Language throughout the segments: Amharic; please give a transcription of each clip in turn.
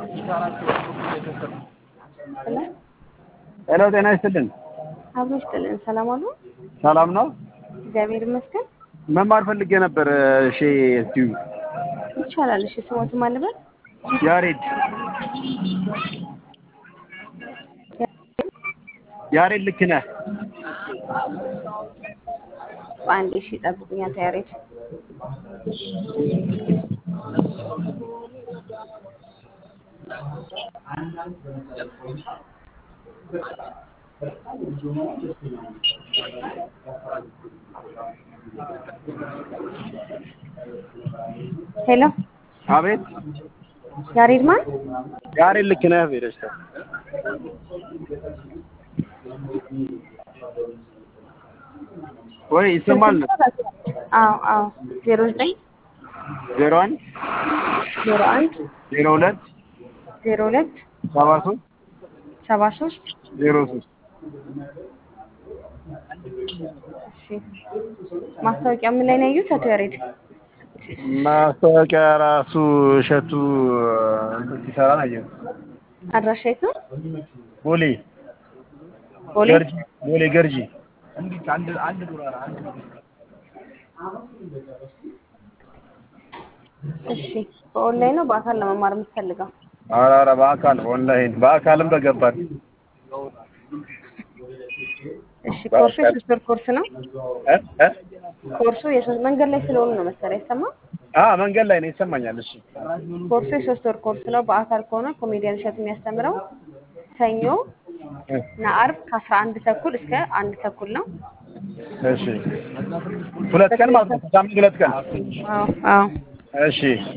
ሄሎ ጤና ይስጥልን። አብሮ ይስጥልን። ሰላም አሉ? ሰላም ነው? እግዚአብሔር ይመስገን። መማር ፈልጌ ነበር። እሺ እስቲ ይቻላል። እሺ ስሞቱ ማልበል ያሬድ ያሬድ ልክ ነህ። በአንዴ እሺ ጠብቁኝ። አቶ ያሬድ ሄሎ አቤት ያሬድ ማን? ያሬድ ልክ ነህ። ቤደስታ ወይ ይሰማል? አዎ አዎ ዜሮ ዘጠኝ ዜሮ አንድ ዜሮ አንድ ዜሮ ሁለት ዜሮ ሁለት ሰባ ሶስት ሰባ ሶስት ዜሮ ሶስት እሺ ማስታወቂያ ምን ላይ ነው ያዩት? አቶ ያሬድ ማስታወቂያ ራሱ እሸቱ እንትን ሲሰራ ነው ያየሁት። አድራሻ የት ነው? ቦሌ ቦሌ ገርጂ ቦሌ ገርጂ እሺ በኦንላይን ነው በአካል ለመማር የምትፈልገው? ኧረ ኧረ በአካል ኦንላይን በአካልም በገባን እሺ ኮርሱ የሶስት ወር ኮርስ ነው። እ እ ኮርሱ የሶስት መንገድ ላይ ስለሆኑ ነው መሰለኝ አይሰማም? አ መንገድ ላይ ነው ይሰማኛል። እሺ ኮርሱ የሶስት ወር ኮርስ ነው። በአካል ከሆነ ኮሜዲያን እሸቱ የሚያስተምረው ሰኞ እና አርብ ከአስራ አንድ ተኩል እስከ አንድ ተኩል ነው። እሺ ሁለት ቀን ማለት ነው። ሳምንት ሁለት ቀን። አዎ አዎ እሺ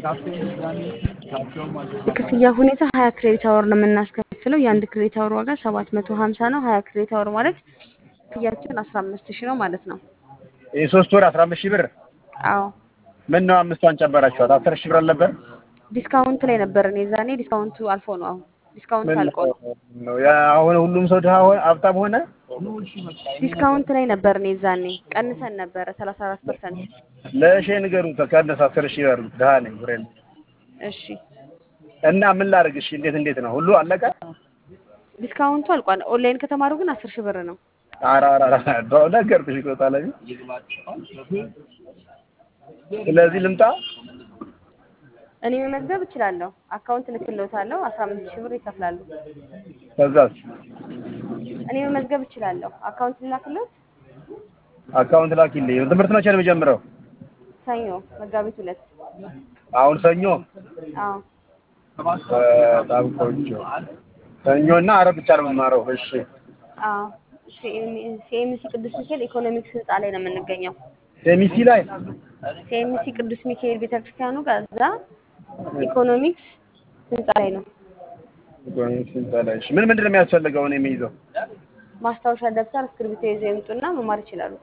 የክፍያ ሁኔታ ሀያ ክሬዲት አወር ነው የምናስከፍለው። የአንድ ክሬዲት አወር ዋጋ ሰባት መቶ ሀምሳ ነው። ሀያ ክሬዲት አወር ማለት ክፍያችን አስራ አምስት ሺህ ነው ማለት ነው። የሶስት ወር አስራ አምስት ሺህ ብር አዎ ምን ነው አምስቷን ጨመራችኋት? አስር ሺህ ብር አልነበር? ዲስካውንት ላይ ነበርን የዛኔ። ዲስካውንቱ አልፎ ነው አሁን ዲስካውንት ምን አልቆ ነው። ነው ያ አሁን ሁሉም ሰው ድሃ ሆነ ሀብታም ሆነ? ዲስካውንት ላይ ነበርን የዛኔ ቀንሰን ነበረ ሰላሳ አራት ፐርሰንት። ለእሺ ንገሩት ከአንድ አስር ሺህ ብር ድሃ ነኝ ብሬን እሺ እና ምን ላድርግ? እሺ እንዴት እንዴት ነው ሁሉ አለቀ? ዲስካውንቱ አልቋል። ኦንላይን ከተማሩ ግን አስር ሺህ ብር ነው። ኧረ ኧረ ኧረ በእውነት ነገርኩሽ እኮ ጣለኝ። ስለዚህ ልምጣ? እኔ መመዝገብ እችላለሁ። አካውንት ልክልዎታለሁ። አስራ አምስት ሺህ ብር ይከፍላሉ። ከዛስ እኔ መመዝገብ እችላለሁ። አካውንት ልላክልዎት? አካውንት ላኪልኝ። ትምህርት መቼ ነው የሚጀምረው? ሰኞ መጋቢት ሁለት አሁን ሰኞ። አዎ በጣም ቆንጆ። ሰኞ እና ዓርብ ብቻ ነው የምማረው። እሺ አዎ ሲኤምሲ ቅዱስ ሚካኤል ኢኮኖሚክስ ህንፃ ላይ ነው የምንገኘው። ሴሚሲ ላይ ሲኤምሲ ቅዱስ ሚካኤል ቤተክርስቲያኑ ጋር እዛ ኢኮኖሚክስ ህንፃ ላይ ነው። ኢኮኖሚክስ ህንፃ ላይ። እሺ ምን ምንድን ነው የሚያስፈልገው እኔ የሚይዘው? ማስታወሻ ደብተር፣ እስክሪብቶ ይዘው ይምጡና መማር ይችላሉ።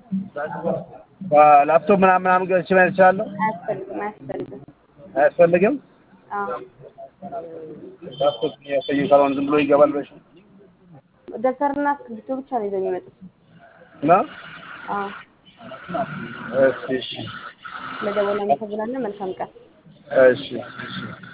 ላፕቶፕ ምናምን ምናምን ገዝቼ መያዝ እችላለሁ? አያስፈልግም አያስፈልግም። አያስፈልግም? አዎ ላፕቶፕ ያሳዩ ካልሆነ ዝም ብሎ ይገባል በሽ ደብተርና እስክሪብቶ ብቻ ነው ይዘው የሚመጡት። ነው? አዎ እሺ እሺ ለደወል እናመሰግናለን። መልካም ቀን። እሺ እሺ